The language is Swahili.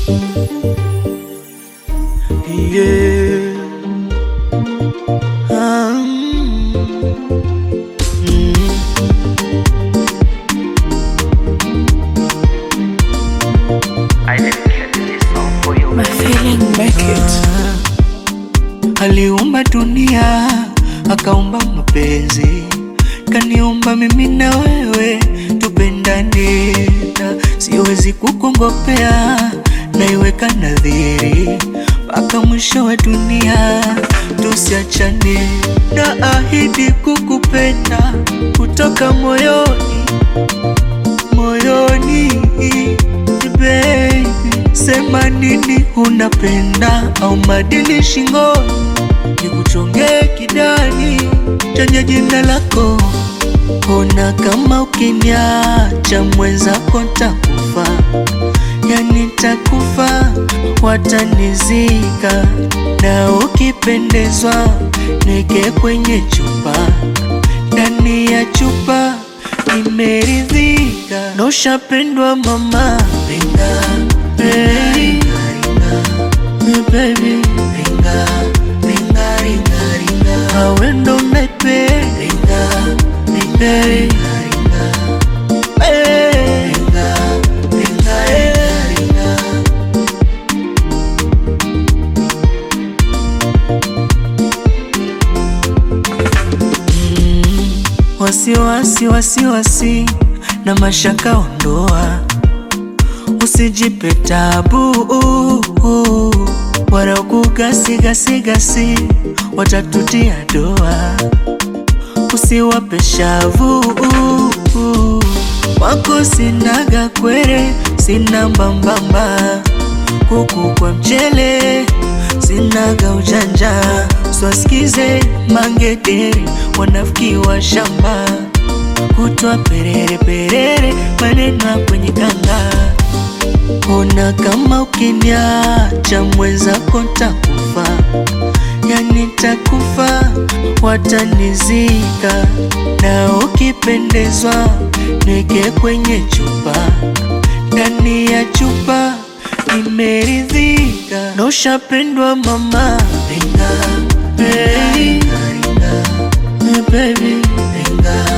Yeah. Ah, mm, mm. I dedicate this song for you. My feeling make it. Aliumba dunia akaumba mapenzi, kaniumba mimi na wewe tupendane, na siwezi kukongopea, naiweka nadhiri mpaka mwisho wa dunia tusiachane, na ahidi kukupenda kutoka moyoni moyoni baby, sema nini unapenda au madini shingoni, nikuchongee kidani chenye jina lako. Ona kama ukiniacha mwenzako ntakufa, yani takufa, watanizika na ukipendezwa niweke kwenye chupa, ndani ya chupa nimeridhika, na ushapendwa mama, ringa hey. Hey, baby ringa ringa ringa ringa awe ndo naipenda ringa ringa ringa hey. ringa ringa ringa ringa Wasiwasi, wasiwasi na mashaka ondoa, usijipe tabu wala kugasigasigasi, watatutia doa, usiwape shavu wako. Sinaga kwere, sina mbambamba, kuku kwa mchele, sinaga ujanja, swasikize mangederi, wanafiki wa shamba, kutwa perere perere, maneno ya kwenye kanga. Ona kama ukiniacha mwenzako ntakufa, yani takufa, watanizika na ukipendezwa niweke kwenye chupa, ndani ya chupa nimeridhika, na ushapendwa mama, ringa hey. Hey, baby ringa